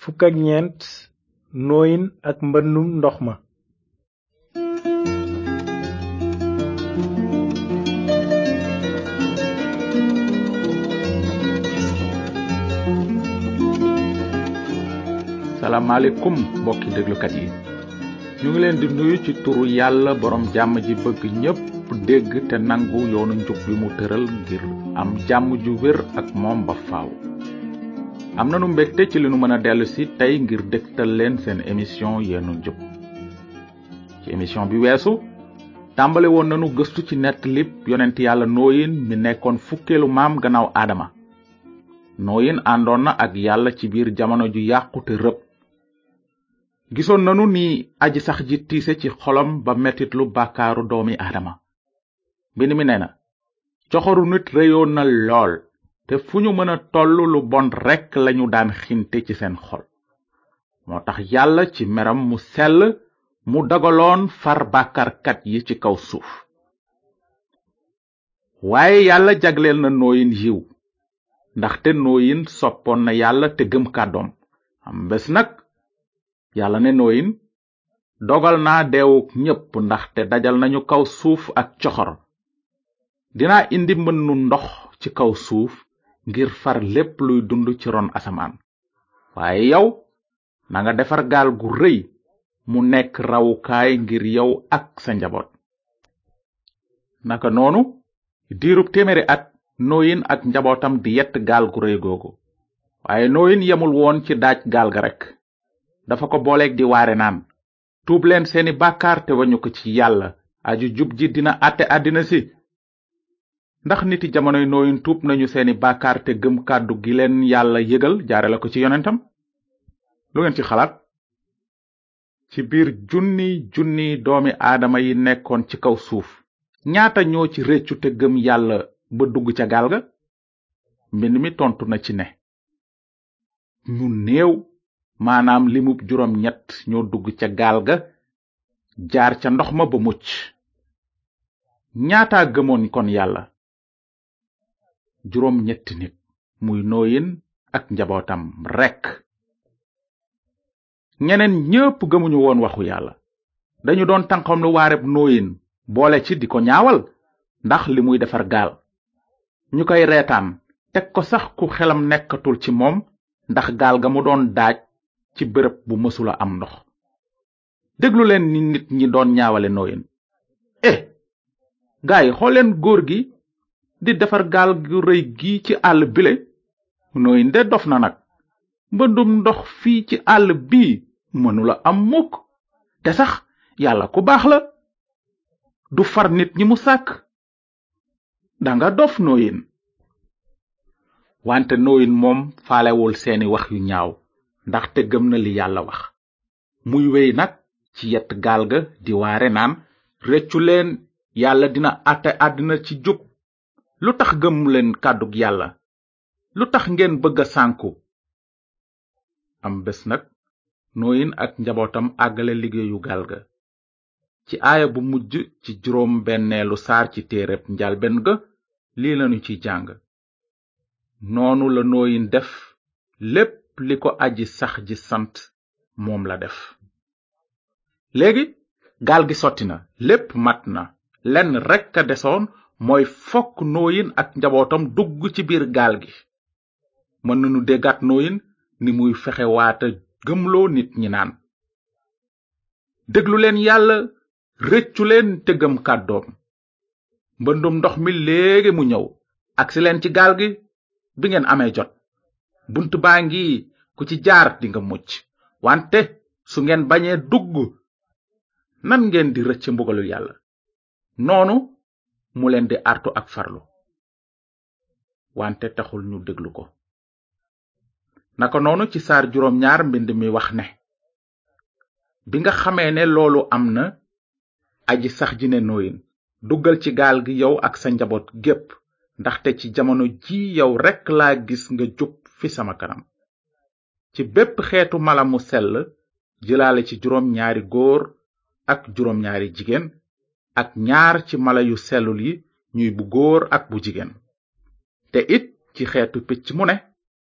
fukk ak ñeent nooyin ak mbëndum ndox ma salaamaaleykum mbokki déglukat yi ñu ngi leen di nuyu ci turu yàlla borom jàmm ji bëgg ñépp dégg te nangu yoonu njub bi mu tëral ngir am jàmm ju wér ak moom ba faaw am nanu mbégte ci li nu mën a dellu si tey ngir dégtal leen seen émission yoonu njub ci émission bi weesu tàmbale woon nanu gëstu ci nettalib yonent yàlla nooyin mi nekkoon fukkeelu maam gannaaw aadama nooyin àndoon na ak yàlla ci biir jamono ju yàqu te rëb gisoon nanu ni aji sax ji tiise ci xolam ba metitlu bàkkaaru doomi aadama mbind mi nee na coxoru nit réyoon na lool te fu ñu mën a toll lu bon rekk lañu daan xinte ci seen xol moo tax yàlla ci meram mu sell mu dagaloon far bàkkaarkat yi ci kaw suuf waaye yàlla jagleel na nooyin yiw ndaxte nooyin soppoon na yàlla te gëm kàddoom am bés nag yàlla ne nooyin dogal naa deewuk ñépp ndaxte dajal nañu kaw suuf ak coxor dinaa indi mbënnu ndox ci kaw suuf ngir far lépp luy dund ci ron asamaan waaye yow nanga defar gaal gu rëy mu nekk rawukaay ngir yow ak sa njaboot naka noonu diirub téeméeri at nooyin ak njabootam di yett gaal gu rëy googu waaye nooyin yemul woon ci daaj gaal ga rekk dafa ko booleeg di waare naan tuub leen seeni bàkkaar te wañu ko ci yàlla aju jub ji dina àtte àddina si ndax niti jamonoy nooyin tuub nañu seeni bàkkaar te gëm kàddu gi leen yàlla yëgal jaare la ko ci yonentam lu ngeen ci xalaat ci biir junni junni doomi aadama yi nekkoon ci kaw suuf ñaata ñoo ci réccu te gëm yàlla ba dugg ca gaal ga mbind mi tontu na ci ne ñu néew maanaam limub juróom ñett ñoo dugg ca gaal ga jaar ca ndox ma ba mucc ñaataa gëmoon kon yàlla juróom ñetti nit muy nooyin ak njabootam rekk ñeneen ñépp gëmuñu woon waxu yàlla dañu doon tànqam lu waareb nooyin boole ci di ko ñaawal ndax li muy defar gaal ñu koy reetaan teg ko sax ku xelam nekkatul ci moom ndax gaal ga mu doon daaj ci bërëb bu mësula am ndox déglu leen ni nit ñi doon ñaawale nooyin eh gaay xooleen góor gi di defar gaal gu rëy gi ci àll bile nooyin de dof na nag mbëndum ndox fii ci àll bii mënula am mukk te sax yàlla ku baax la du far nit ñi mu sàkk danga dof nooyin wante nooyin moom faalewul seeni wax yu ñaaw ndaxte gëm na li yàlla wax muy wey nag ci yett gaal ga di waare naan reccu leen yàlla dina àtte àddina ci jub lu tax gëm leen kàddug yàlla lu tax ngeen bëgg a sànku am bés nag nooyin ak njabootam àggale liggéeyu gaal ga ci aaya bu mujj ci juróom benneelu saar ci téereb njalben ga lii lanu ci jàng noonu la nooyin def lépp li ko aji sax ji sant moom la def léegi gaal gi sotti na lépp mat na lenn rekk a desoon mooy fokk nooyin ak njabootam dugg ci biir gaal gi mën nanu déggaat nooyin ni muy fexe waata gëmloo nit ñi naan déglu leen yàlla rëccu leen te gëm kàddoom mbëndum ndox mi léegi mu ñëw agsi leen ci gaal gi bi ngeen amee jot bunt baa ngi ku ci jaar dinga mucc wante su ngeen bañee dugg nan ngeen di rëcc mbugalu yàlla noonu mu leen di artu ak farlu wante taxul ñu déglu ko naka noonu ci saar juróom ñaar mbind mi wax ne bi nga xamee ne loolu am na aji sax ji ne nooyin duggal ci gaal gi yow ak sa njaboot gépp ndaxte ci jamono ji yow rekk laa gis nga jub fi sama kanam ci bépp xeetu mala mu sell jëlaale ci juróom ñaari góor ak juróom ñaari jigéen ak ñaar ci mala yu sellul yi ñuy bu góor ak bu jigéen te it ci xeetu picc mu ne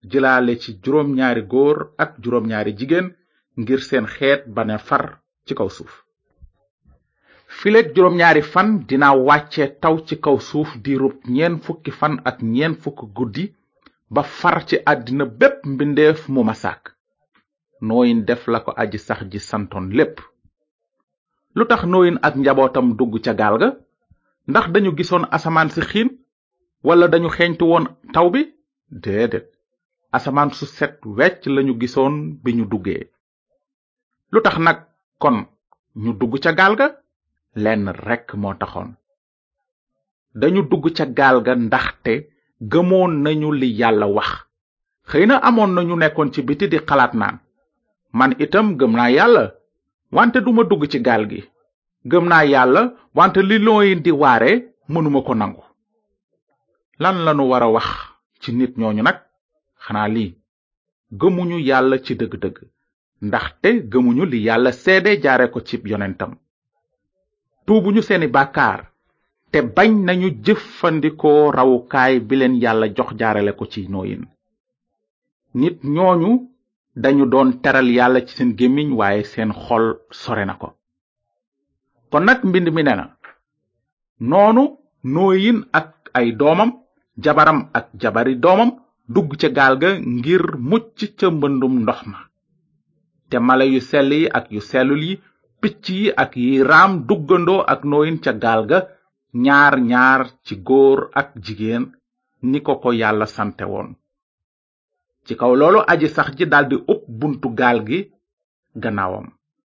jëlaale ci juróom ñaari góor ak juróom ñaari jigéen ngir seen xeet bane far ci kaw suuf fileeg juróom ñaari fan dina wàcce taw ci kaw suuf diirub ñeen fukki fan ak ñeen fukki guddi ba far ci àddina bépp mbindeef mu ma sàkk nooyin def la ko aji sax ji santoon lépp lu tax nooyin ak njabootam dugg ca gaal ga ndax dañu gisoon asamaan si xiin wala dañu xeeñtu woon taw bi déedéet asamaan su set wecc lañu gisoon bi ñu duggee lu tax nag kon ñu dugg ca gaal ga lenn rekk moo taxoon dañu dugg ca gaal ga ndaxte gëmoon nañu li yàlla wax xëy na amoon na ñu nekkoon ci biti di xalaat naan man itam gëm naa yàlla wante duma dugg ci gaal gi gëm naa yàlla wante li looyin di waare mënuma ko nangu lan lanu wara wax ci nit ñooñu nag xanaa lii gëmuñu yàlla ci dëgg-dëgg ndaxte gëmuñu li yàlla seede jaare ko ci yonentam tuubuñu seeni bàkkaar te bañ nañu jëfandikoo rawukaay bi leen yàlla jox jaarale ko ci nooyin nit ñooñu dañu doon teral yàlla ci seen gémmiñ waaye seen xol sore na ko kon nag mbind mi ne na noonu nooyin ak ay doomam jabaram ak jabari doomam dugg ca gaal ga ngir mucc ca mbëndum ndox ma te mala yu sell yi ak yu sellul yi picc yi ak yi raam duggandoo ak nooyin ca gaal ga ñaar ñaar ci góor ak jigéen ni ko ko yàlla sante woon ci kaw loolu aji sax ji daldi ub buntu gaal gi gannaawam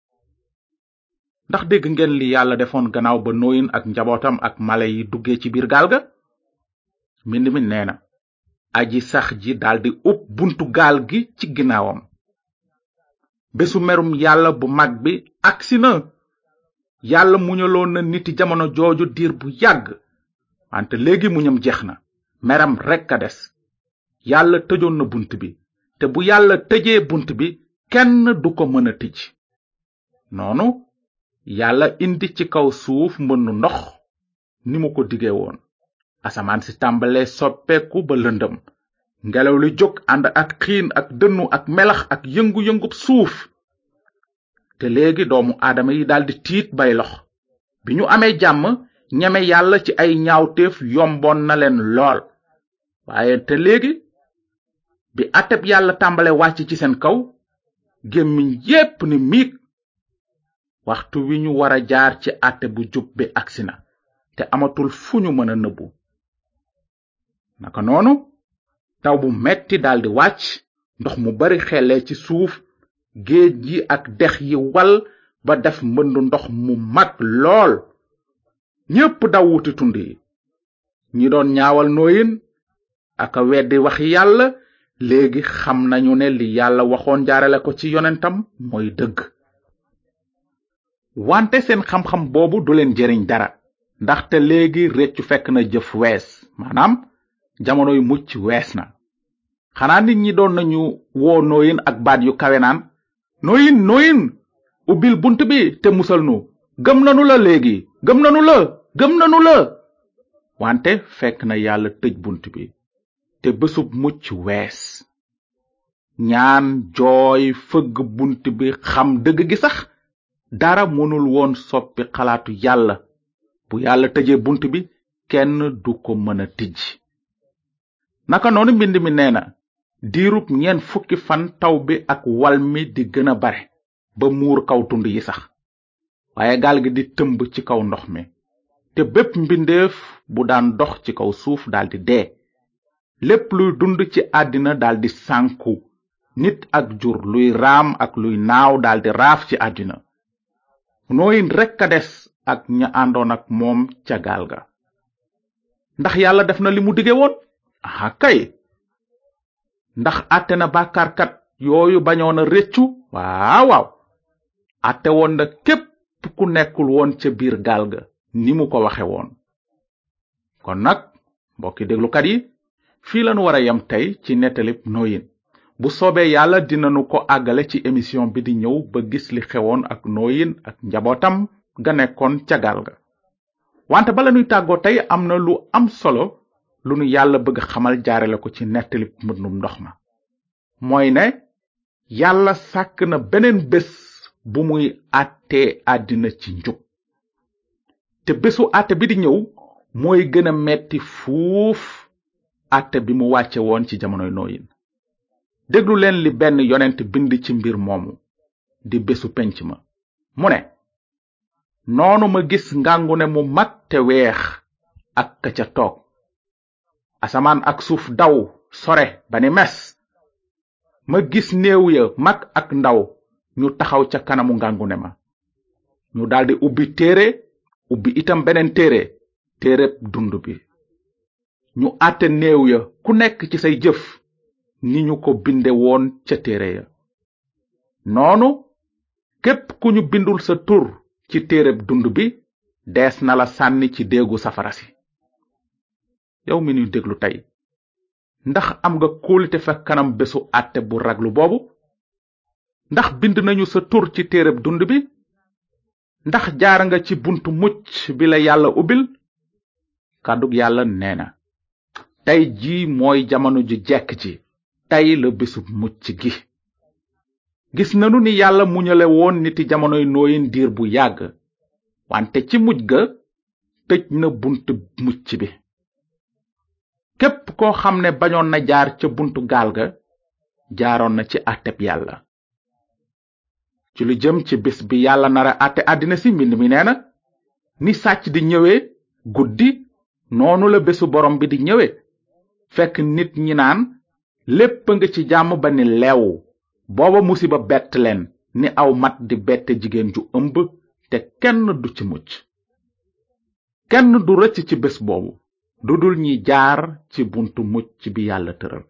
ndax dégg ngeen li yàlla defoon gannaaw ba nooyin ak njabootam ak mala yi duggee ci biir gaal ga mbind mi nee na aji sax ji daldi ub buntu gaal gi ci ginnaawam bésu merum yàlla bu mag bi agsi na yàlla muñaloon na niti jamono jooju diir bu yàgg wante léegi muñam jeex na meram rekk a des yàlla tëjoon na bunt bi te bu yàlla tëjee bunt bi kenn du ko mën a tëj noonu yàlla indi ci kaw suuf mbënnu ndox ni mu ko dige woon asamaan si tàmbale soppeeku ba lëndëm ngelaw li jóg ànd ak xiin ak dënnu ak melax ak yëngu-yëngub suuf te léegi doomu aadama yi daldi tiit bay lox bi ñu amee jàmm ñeme yàlla ci ay ñaawteef yomboon na leen lool waaye te léegi bi ateb yàlla tàmbale wàcc ci seen kaw gémmiñ yépp ni miig waxtu wi ñu wara jaar ci àtte bu jub bi agsi na te amatul fu ñu mën a nëbbu naka noonu taw bu metti daldi wàcc ndox mu bari xelle ci suuf géej yi ak dex yi wal ba def mbëndu ndox mu mag lool ñépp daw wuti tund yi ñi doon ñaawal nooyin aka weddi waxi yàlla léegi xam nañu ne li yàlla waxoon jaarale ko ci yonentam mooy dëgg wante seen xam-xam boobu du leen jëriñ dara ndaxte léegi réccu fekk na jëf wees maanaam jamonoy mucc wees na xanaa nit ñi doon nañu woo nooyin ak baat yu kawe naan nooyin nooyin ubbil bunt bi te musal nu gëm nanu la léegi gëm nanu la gëm nanu la wante fekk na yàlla tëj bunt bi te bésub mucc wees ñaan jooy fëgg bunt bi xam dëgg gi sax dara mënul woon soppi xalaatu yàlla bu yàlla tëjee bunt bi kenn du ko mën a tijj naka noonu mbind mi nee na diirub ñeen fukki fan taw bi ak wal mi di gën a bare ba muur kaw tund yi sax waaye gaal gi di tëmb ci kaw ndox mi te bépp mbindeef bu daan dox ci kaw suuf daldi dee lépp luy dund ci àddina daldi sànku nit ak jur luy raam ak luy naaw daldi raaf ci àddina nooyin rekk a des ak ña àndoon ak moom ca gaal ga ndax yàlla def na li mu dige woon aha kay ndax àtte na bàkkaarkat yooyu bañoon a réccu waaw waaw àtte woon na képp ku nekkul woon ca biir gaal ga ni mu ko waxe woon kon nag mbokki déglukat yi fii lanu wara yam tey ci nettalib nooyin bu soobee yàlla dinanu ko àggale ci émission bi di ñëw ba gis li xewoon ak nooyin ak njabootam ga nekkoon ca gaal ga wante bala nuy tàggoo tey am na lu am solo lu nu yàlla bëgg xamal jaarale ko ci nettalib mbëndum ndox ma mooy ne yàlla sàkk na beneen bés bu muy àttee àddina ci njub te bésu àtte bi di ñëw mooy gën a metti fuuf àtte bi mu wàcce woon ci jamonoy nooyin déglu leen li benn yonent bind ci mbir moomu di bésu penc ma mu ne noonu ma gis ngàngune mu mag te weex ak ka ca toog asamaan ak suuf daw sore ba ni mes ma gis néew ya mag ak ndaw ñu taxaw ca kanamu ngàngune ma ñu daldi ubbi téere ubbi itam beneen téere téereb dund bi ñu àtte néew ya ku nekk ci say jëf ni ñu ko binde woon ca téere ya noonu képp ku ñu bindul sa tur ci téereb dund bi dees na la sànni ci déegu safara si yow mi ñuy déglu tey ndax am nga kóolite fa kanam bésu àtte bu raglu boobu ndax bind nañu sa tur ci téereb dund bi ndax jaar nga ci buntu mucc bi la yàlla ubbil kàddug yàlla nee na tey ji mooy jamono ju jekk ji tey la bésub mucc gi gis nanu ni yàlla muñale woon niti jamonoy nooyin diir bu yàgg wante ci mujj ga tëj na buntu mucc bi képp koo xam ne bañoon na jaar ca buntu gaal ga jaaroon na ci àtteb yàlla ci lu jëm ci bés bi yàlla nara àtte àddina si mbind mi nee na ni sàcc di ñëwee guddi noonu la bésu borom bi di ñëwee fekk nit ñi naan lépp nga ci jàmm ba ni leew booba musiba bett leen ni aw mat di bette jigéen ju ëmb te kenn du ci mucc kenn du rëcc ci bés boobu du dul ñi jaar ci buntu mucc bi yàlla tëral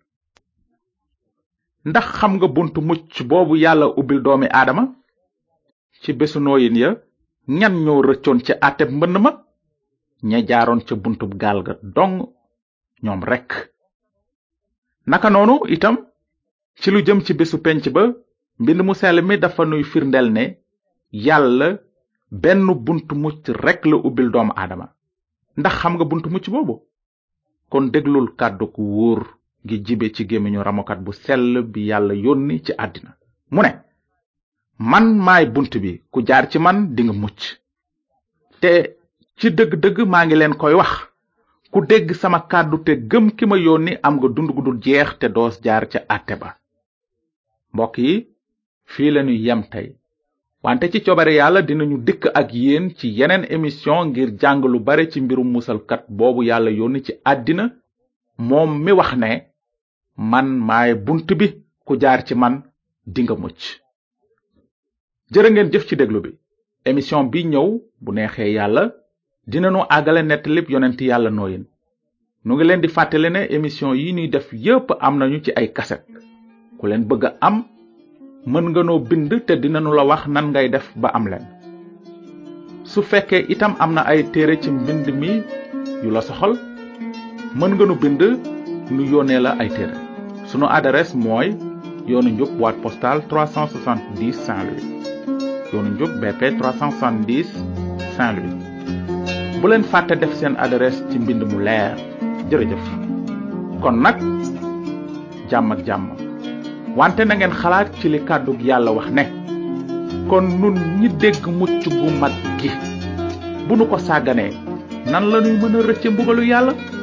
ndax xam nga buntu mucc boobu yàlla ubbil doomi aadama ci bésu nooyin ya ñan ñoo rëccoon ci àtteb mbënn ma ña jaaroon ca buntub gaal ga dong ñoom rekk naka noonu itam ci lu jëm ci bésu penc ba mbind mu sell mi dafa nuy firndel ne yàlla benn buntu mucc rekk la ubbil doomu aadama ndax xam nga buntu mucc boobu kon déglul kàddu ku wóor gi jibe ci gémmiñu ramokat bu sell bi yàlla yónni ci àddina mu ne man maay bunt bi ku jaar ci man dinga mucc te ci dëgg-dëgg maa ngi leen koy wax ku dégg sama kàddu te gëm ki ma yónni am nga dund gu dul jeex te doos jaar ca àtte ba mbokk yi fii lañu yem tey wante ci coobare yàlla dinañu dikk ak yéen ci yeneen émission ngir jàng lu bare ci mbirum musalkat boobu yàlla yónni ci àddina moom mi wax ne man maay bunt bi ku jaar ci man dinga mucc jërë ngeen jëf ci déglu bi émission bi ñëw bu neexee yàlla dinanu àggale nettalib yonent yàlla nooyin nu ngi leen di fàttale ne émission yi ñuy def yépp am nañu ci ay kaset ku leen bëgg a am mën nga noo bind te dinanu la wax nan ngay def ba am leen su fekkee itam am na ay téere ci mbind mi yu la soxal mën nga nu bind nu yónnee la ay téere sunu adresse mooy yoonu njub boîte postale 370 Saint-Louis yoonu njub BP 370 Saint-Louis bu leen fàtte def seen adresse ci mbind mu leer jërëjëf kon nag jàmm ak jàmm wante na ngeen xalaat ci li kàddug yàlla wax ne kon nun ñi dégg mucc gu mag gi bu nu ko sàgganee nan lañuy mën a rëcce mbugalu yàlla